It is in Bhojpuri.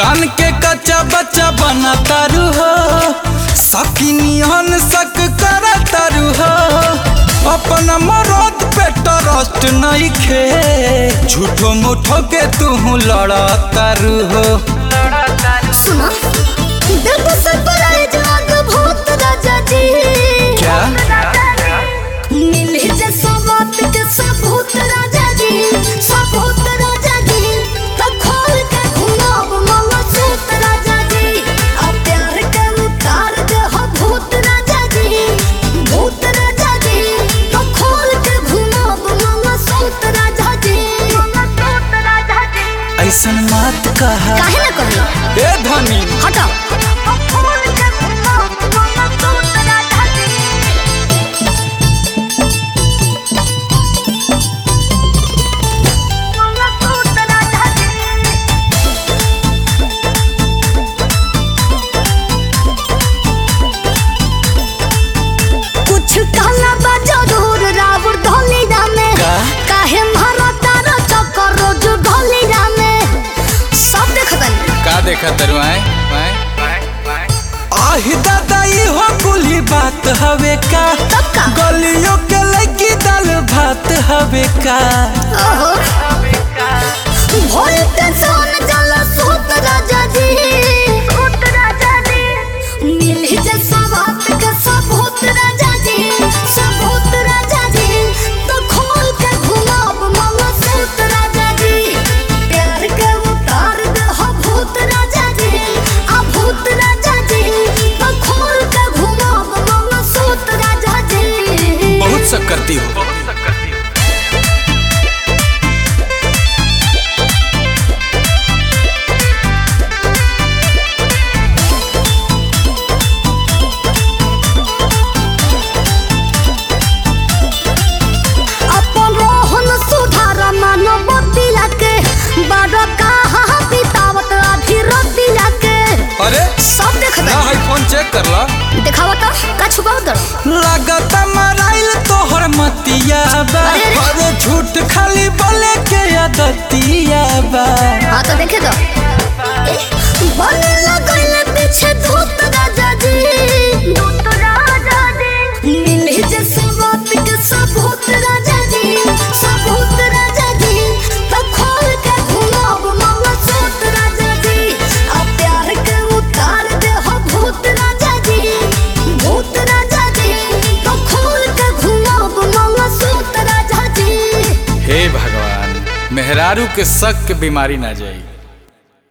कान के कच्चा बच्चा बना तारू हो सकिनियन सक कर तारू हो अपना मरद पे ट्रस्ट नहीं खे झूठो मुठो के तू लड़ा तारू हो सुना दिल को सरप्राइज आग भूत राजा जी क्या मिले जे सबत के सबूत राजा जी सबूत राजा जी तो खोल के घुमाब मामा सूत राजा जी अब प्यार के उतार दे हो भूत राजा जी भूत राजा जी तो खोल के घुमाब मामा सूत राजा जी मामा सूत राजा जी ऐसन मत कहा काहे ना कहलो ए धनी हटाओ खोल के घुमाब मामा सूत राजा जी मामा सूत राजा जी कुछ कहला बा जरूर रावण ढोली रामे का? काहे मारा तारा चक्कर रोज ढोली रामे सब देखतन का देखा तरु आए आहि दादा ई हो कुली बात हवे का तब का गलियों के लगी दाल भात हवे का ओहो भोल के सोन जला सूत राजा जी सूत राजा जी मिली जे सवात के सबूत राजा जी सबूत राजा जी तो खोल के घुमाब मामा सूत राजा जी प्यार के उतार दे हो भूत राजा जी आ भूत राजा जी तो खोल के घुमाब मामा सूत राजा जी बहुत सब करती हो अपन रोहन सुधार मानवतिया के बड़ कहाँ बितावत आधी रतिया के अरे सब देख ना है फोन चेक कर ला दिखावा तो का छुपाव दर लागत मराइल तोहर मतिया बा अरे, अरे। अरे झूठ खाली बोले के आदतिया बा हाँ तो देखे दो बने लगल पीछे धूत राजा जी धूत राजा जी मिले जे सबूत के सबूत राजा जी सबूत राजा जी तो खोल के घुमाब मामा सूत राजा जी आ प्यार के उतार दे हो भूत राजा जी भूत राजा जी तो खोल के घुमाब मामा सूत राजा जी हे भगवान मेहरारू के शक के बीमारी ना जाई